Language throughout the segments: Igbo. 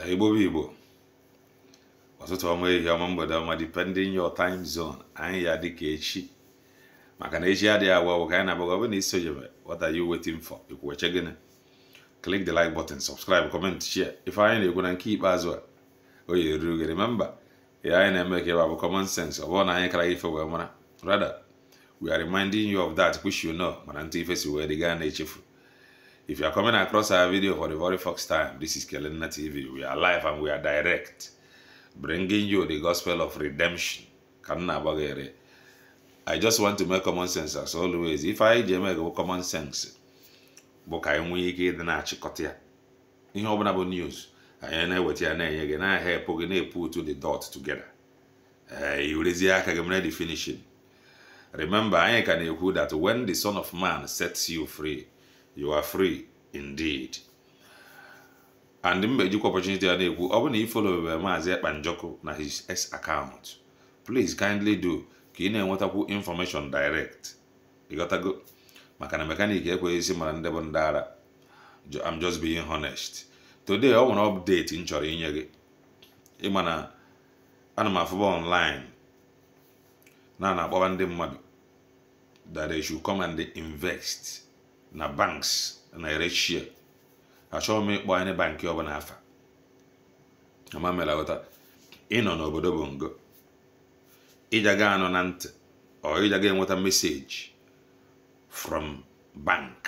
igbo bụ igbo ọtụtụ ọma ehihie ọma mgbede ọma depending your time zone anyị ya dịka echi maka na echi adịghị agwa ọgwụ ka anyị na-agbaga ọ bụ na isonyebe what are you waiting for ikwuweche gịnị click the like button subscribe comment share ife anyị na-ekwu na nke ikpeazụ a o yi eruru gị remember ya anyị na-eme ka ebe bụ common sense ọ bụrụ na anyị kara ife wee mara rather we are reminding you of that which you know mana ntụ ife si wee dị gaa na-echefu If you are coming across our video for the very first time, this is Kelena TV. We are live and we are direct, bringing you the gospel of redemption. Kanna Bagere. I just want to make common sense as always. If I make common sense, bụ ka anyị nwee ike ịdị na-achịkọta ya ihe ọbụla bụ news anyị na-eweta ya na-enye gị na-ahepụ gị na-epu to the dot together ee iwerezie aka gị mere the finishing remember anyị ka na-ekwu that when the son of man sets you free you are free indeed and mgbe ejikwa opportunity ya na-ekwu ọ bụ na ifolowebe maazị ekpanjọkụ na his s account please kindly do ka ị na-enwetakwu information direct ịghọtago maka na mekanik ekweghị isi mara ndị bụ ndị ara I'm just being honest today ọ nwere update m chọrọ inye gị ịma na ana m afụba online na na-akpọba ndị mmadụ that they should come and invest na banks na-ere share achọghị m ịkpọ anyị bankị ọbụla afa ama mere ghọta ịnọ n'obodo bụ ngo ịjaga anọ na ntị ọ ịjaga enweta meseji from bank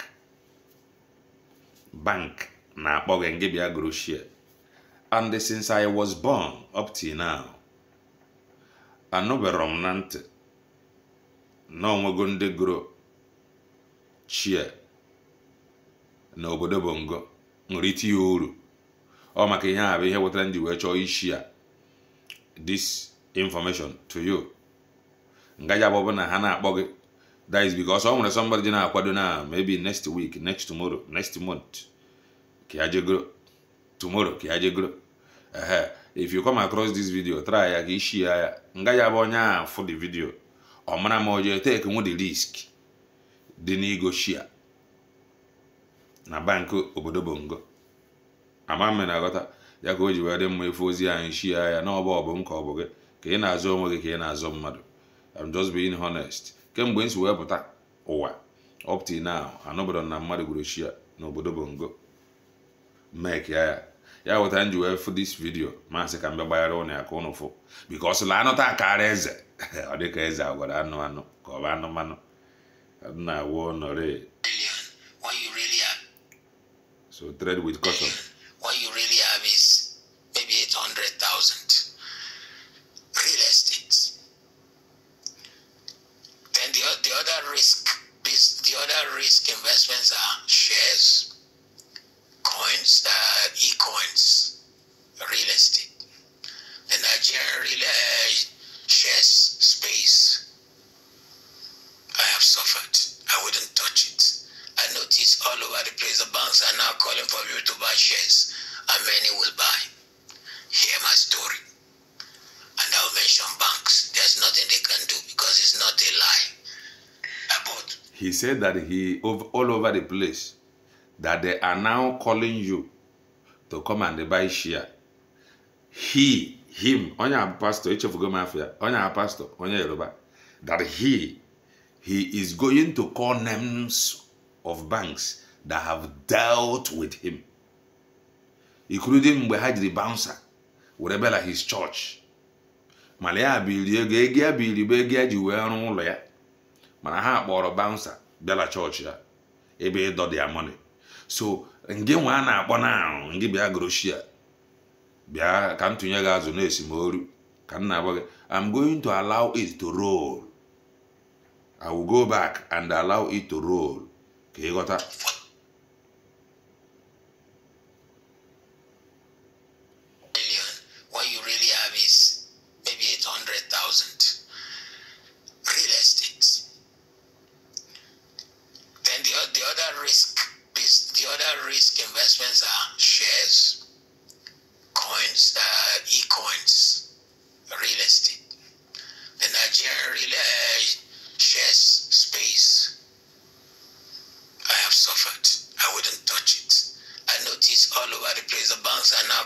bank na-akpọ gị ngị bịa goro share and since I was born up till now anụbero m na ntị na onwego ndị goro share n'obodo bongo nwere itinye uru ọ maka ihe a bụ ihe wetara ndị wee chọọ ishi a this information to you ngaji abụ na ha na-akpọ gị that is because ọ nwere somebody dị na-akwado na maybe next week next tomorrow next month ka ya jegoro tomorrow ka ya jegoro ehe if you come across this video try ya ka ishi ya ya ngaji abụ onye a fụ the video ọ mara ma o jee take nwe the risk dị n'igo shia na bankị obodo bongo ama mme na aghọta ya ka o ji wee dị mma efu ozi anyị shia ya na ọbụ ọbụ m ka ọ bụ gị ka ị na-azụ onwe gị ka ị na-azụ mmadụ I'm just being honest kemgbe m si wee pụta ụwa up till now anụbụrụ na mmadụ gwuru shia n'obodo bongo mek ya ya ya wetara m ji wee fụ this video masị ka m bịa gbaghara ụnụ ya ka ụnụ fụ bikos la anụta akara eze ọ dịka eze agwara anụ anụ ka ọ bụ anụmanụ na-awụ nọrị What you really have, so tread with caution what you really have is maybe 800,000 real estate. Then the, o- the other risk, this, the other risk investments are shares, coins, uh, e-coins, real estate. The Nigerian real uh, shares space. I have suffered. I wouldn't touch it. I notice all over the place the banks are now calling for you to buy shares, and many will buy. Hear my story. And I'll mention banks. There's nothing they can do because it's not a lie. I bought. he said that he ov- all over the place that they are now calling you to come and buy share he him onye a pastor echefugo m afọ ya onye a pastor onye yoruba that he he is going to call names of banks that have dealt with him including mgbe ha jiri bouncer were bịa na his church mana ya biri ego ego ya biri bụ ego ya ji wee rụọ ụlọ ya mana ha kpọrọ bouncer bịala chọọchị ya ebe ịdọ dia money so nge nwa a na-akpọ na ngị bịa groshia bịa ka m tụnye gị azụ na esimoru ka m na-agwa gị i'm going to allow it to roll i will go back and allow it to roll ka ịghọta million, what you really have is maybe 800,000 real estate. Then the, o- the other risk, this, the other risk investments are shares, coins, uh, e-coins, real estate. The Nigerian real uh, shares space. I have suffered.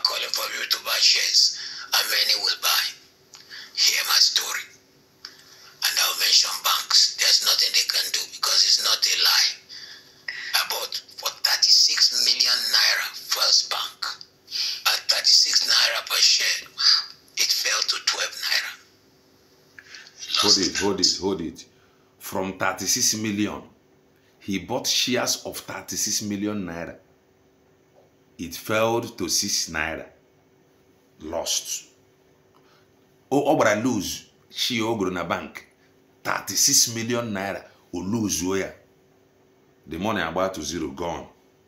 calling for you to buy shares, and many will buy. Hear my story. And I'll mention banks. There's nothing they can do because it's not a lie. I bought for 36 million naira first bank at 36 naira per share. It fell to 12 naira. hold Lost it hold it hold it from 36 million he bought shares of 36 million naira it fell to 6 naira lost o ọ gbara lose shi o goro na bank 36 million naira o lose ya the money agba to zero gone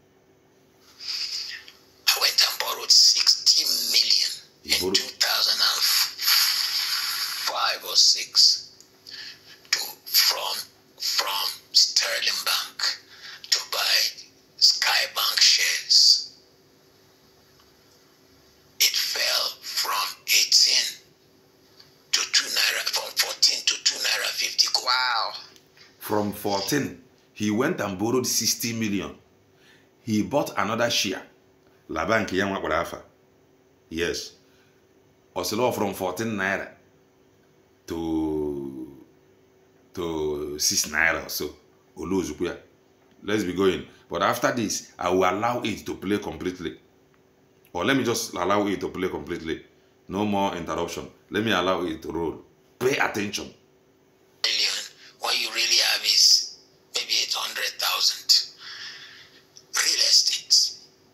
I went and borrowed 60 million You in borrowed- 2005 or 6 to, from, from Sterling Bank to buy Skybank shares. It fell from 18 to 2 naira, from 14 to 2 naira 50. Wow. from 14 he went and borrowed 60 million he bought another share la bank ya nwakpara afa yes osilo from 14 naira to to 6 naira or so olozukwu ya let's be going but after this i will allow it to play completely or let me just allow it to play completely no more interruption let me allow it to roll pay attention million what you really have is maybe 800,000 real estate.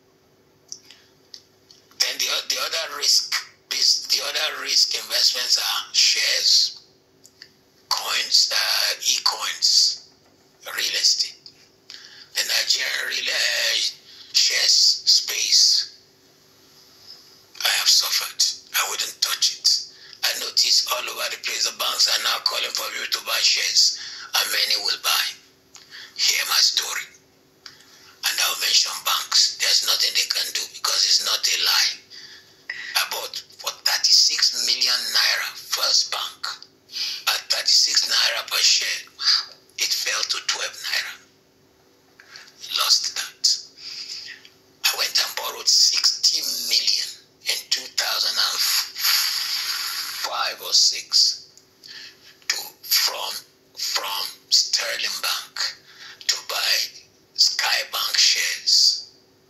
Then the, o- the other risk is the other risk investments are shares, coins, uh, e-coins, real estate. The Nigerian real uh, shares space. I have suffered. I wouldn't touch it. I notice all over the place the banks are now calling for you to buy shares, and many will buy. Hear my story. And I'll mention banks. There's nothing they can do because it's not a lie. I bought for 36 million naira first bank at 36 naira per share. It fell to 12 naira. Lost that. I went and borrowed 60 million in 2005 or 6 to from from Sterling Bank to buy Skybank shares.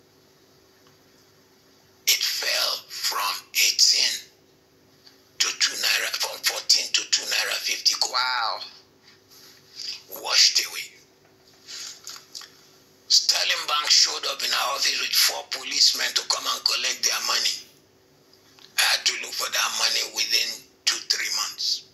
It fell from 18 to 2 naira from 14 to 2 naira 50 wow washed away Sterling Bank showed up in our office with four policemen to come and collect their money. I had to look for that money within two, three months.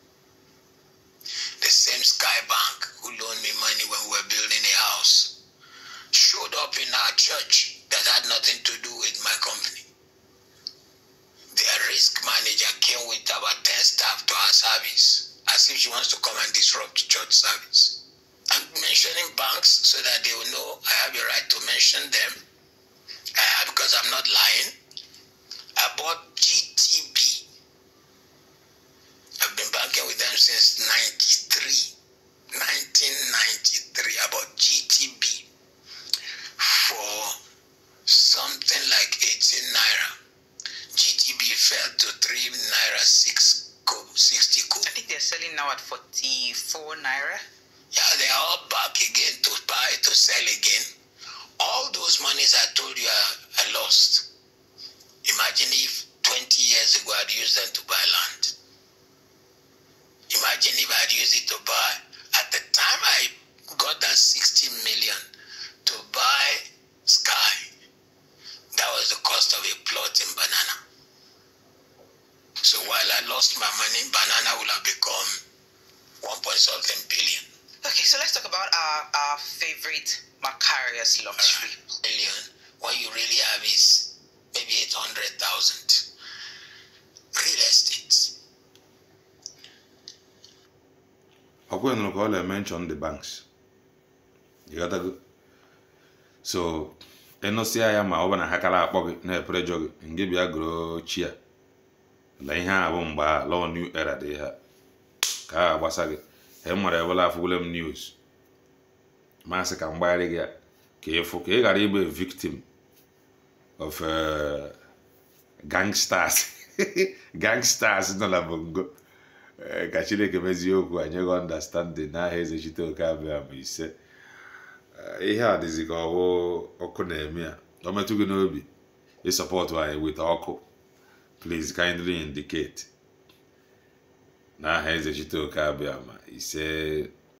The same Sky Bank who loaned me money when we were building a house showed up in our church that had nothing to do with my company. Their risk manager came with about 10 staff to our service as if she wants to come and disrupt church service. I'm mentioning banks so that they will know I have a right to mention them uh, because I'm not lying. I bought GTB. I've been banking with them since 93. 1993. I bought GTB for something like 18 naira. GTB fell to 3 naira 6 kobo, 60 kobo. I think they're selling now at 44 naira. Yeah, they're all back again to buy, to sell again. All those monies I told you I, I lost. Imagine if 20 years ago I'd used them to buy land. Imagine if I'd used it to buy. At the time I got that 60 million to buy Sky, that was the cost of a plot in banana. So while I lost my money, banana would have become one point something billion. Okay, so let's talk about our, our favorite Macarius luxury. million, what you really have is maybe 800,000 real estate. ọkwa nụrụ ka ọ na-mention the banks you got go so ịnụsịa ya ma ọ bụ na ha kara akpọ gị na-eprejọ gị nge bịa goro chi ya la ihe a bụ mgbe a law new era dị ha ka a gbasa gị e nwere ebela afụgole m news masị ka mgbagharị gị ya ka ịfụ ka ị ghara ịbụ a victim of uh, gangsters gangsters nọ na bongo Eh, ka chineke mezie okwu anyị ghọ understanding n'aha eze chite oke abịa ma ise Eh, ihe a dịzi ka ọwụ ọkụ na-eme ya ọ metụ gị n'obi ịsọpọtụ anyị wit ọkụ please kindly indicate n'aha eze chite oke abịa ma ise